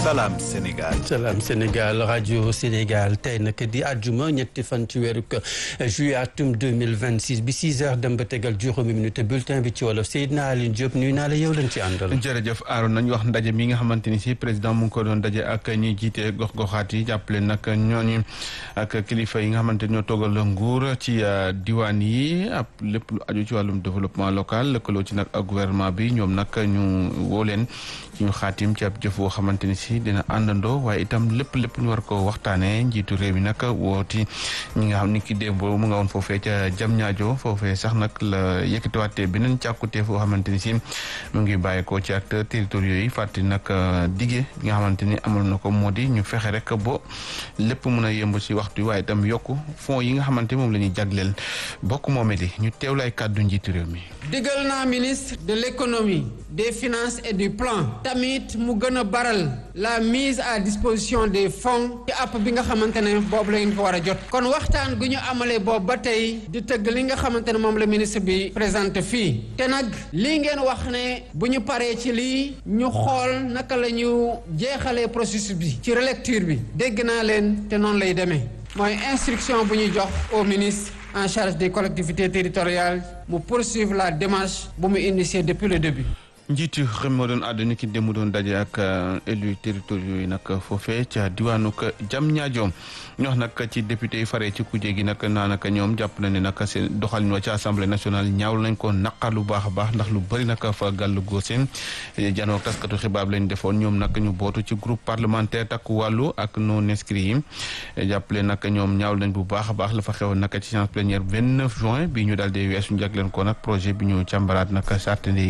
Salam Sénégal. Salam Sénégal rajo Sénégal tey nag di àjjuma ñetti fan ci weeru juillet atum 2026 bi 6 heures dem ba tegal juróomi minute bulletin bi ci wolof Seydina Aline Diop nuyu naa la yow lañ ci àndal. jërëjëf Aaron nañu wax ndaje mi nga xamante ni si président mu ngi ko doon daje ak ñi jiite gox-goxaat yi jàppale nag ñooñu ak kilifa yi nga xamante ñoo toogal nguur ci diwaan yi ab lépp lu aju ci wàllum développement local lëkkaloo ci nag ak gouvernement bi ñoom nag ñu woo leen ci ñu xaatim ci ab jëf boo xamante ni si dina àndandoo waaye itam lépp lépp ñu war ko waxtaanee njiitu réew mi nag wooti ñi nga xam ni ki démb mu nga woon foofee ca jam ñaajo foofee sax nag la yëkkatiwaatee beneen càkkutee foo xamante ni si mu ngi bàyyeekoo ci acteurs territoriaux yi fàttali nag dige nga xamante ni amal na ko moo di ñu fexe rek bo lépp mun a yëmb si waxtu waaye itam yokku fonds yi nga xamante moom la ñuy jagleel bokk moome di ñu teewlaay kàddu njiitu réew mi. digal naa ministre de l'économie des finances et du plan tamit mu gën a baral la mise à disposition des fonds ci app bi nga xamante ne boobu lañ ko war a jot kon waxtaan gu ñu amalee boobu ba tey di tëgg li nga xamante ne moom la ministre bi présenté fii te nag lii ngeen wax ne bu ñu paree ci lii ñu xool naka la ñu jeexalee processus bi ci relecture bi dégg naa leen te noonu lay demee mooy instruction bu ñu jox au ministre en charge des collectivités territoriales mu poursuivre la démarche bu mu initié depuis le début njiitu réew moo doon àdduna ki démb doon daje ak élus territoriaux yi nag foofee ca diwaanu jam ñaajoom ñu wax nag ci député yi faree ci kujje gi nag naa naka ñoom jàpp na ne nag seen doxalin wa ci assemblée nationale ñaawlu nañ ko naqar lu baax a baax ndax lu bëri nag fa gàllu góose janoo taskatu xibaar lañ defoon ñoom nag ñu bootu ci groupe parlementaire takku wàllu ak non inscrits yi jàppale nag ñoom ñaawlu nañ bu baax a baax la fa xewoon nag ci séance plénière 29 juin bi ñu daal di weesu njagleen ko nag projet bi ñu càmbaraat nag